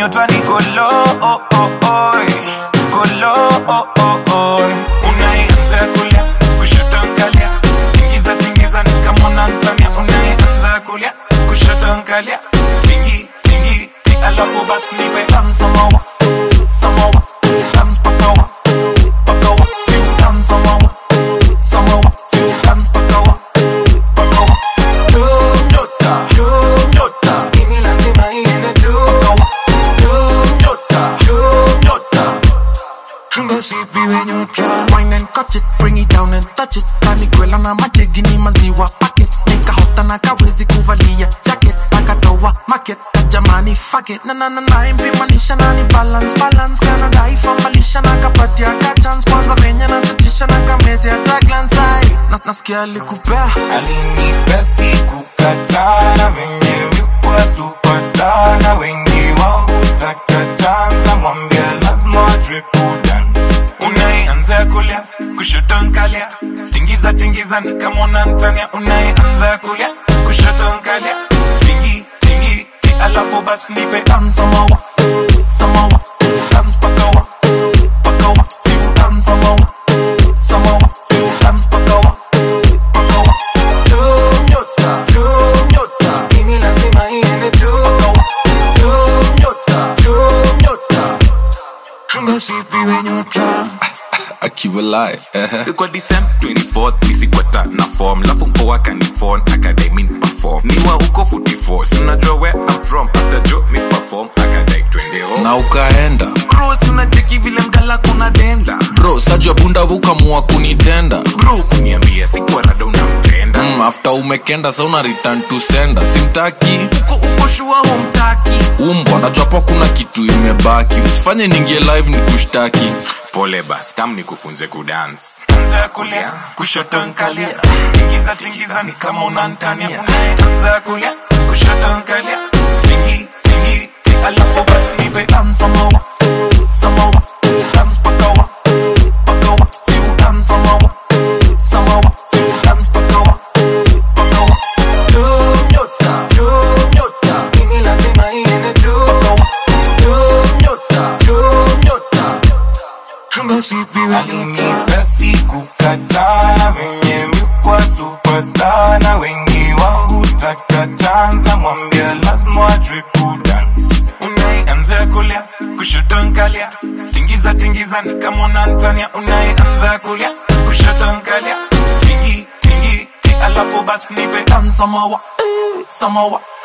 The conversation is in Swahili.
nyota ni kolo oh, oh, oh. kolo oh, oh, oh. unaanza kulia kushoto nkalia tingiza tingiza ni kama unantania unaanza kulia kushoto nkalia tingi tingi ti alafu basi nipe tam samawa samawa tams pakawa pakawa few tam samawa samawa few tams pakawa pakawa Dum nyota dum nyota mimi lazima iende juu pakawa dum nyota dum nyota chunga usipiwe nyota Wine and catch it, bring it down and touch it. Kani kwela na majegi ni maziwa packet. Nikahota na kawezi kuvalia jacket. Akatoa market jamani fuck it. Na na na na impimanisha na ni balance balance. Kana dai famalisha na kapatia ka chance. Kwanza venye na tatisha na kamezi ya tagline side. Na nasikia alikupea. alinipea sikukataa na venye mikuwa superstar na wengi wao hutaka chanza mwambia lazima triple dance unayeanza kulia kushoto nkalia tingiza tingiza ni kama unamtania unayeanza kulia kushoto nkalia tingi tingi ti alafu basi nipe tam samawa samawa tams pakawa pakawa few tam samawa samawa few tams pakawa pakawa Dum nyota, dum nyota, mimi lazima iende juu. Pakawa. Dum nyota, dum nyota, chunga usipiwe nyota akiwa live ehe. kwa December 24th misikwata na form lafu mpoa kanifon akadai min perform niwa huko 44 sinajua where I'm from after jo mi perform akadai twende home na ukaenda bro sinacheki vile mgala kuna denda bro sajua bunda ukamua kunitenda bro kuniambia sikuwa rada unampenda mm, after umekenda sa una return to sender simtaki uko uko shua humtaki umbwa najwapo kuna kitu imebaki usifanye ningie live ni kushtaki pole bas kam nikufunze kudance anza kulia kushoto nkalia tingiza tingiza ni kama unantania anza kulia kushoto nkalia tingi tingi ti alafu basi nipe tam samawa samawa tams pakawa pakawa few tam samawa samawa few tams pakawa pakawa dum nyota dum nyota mimi lazima iende juu pakawa dum nyota dum nyota chunga usipiwe alinipea sikukataa na venye mikuwa superstar na wengi wao hutaka chanza mwambia lazima triple dance unayeanza kulia kushoto nkalia tingiza tingiza ni kama unantania unayeanza kulia kushoto nkalia tingi tingi ti alafu basi nipe tam samawa eh, samawa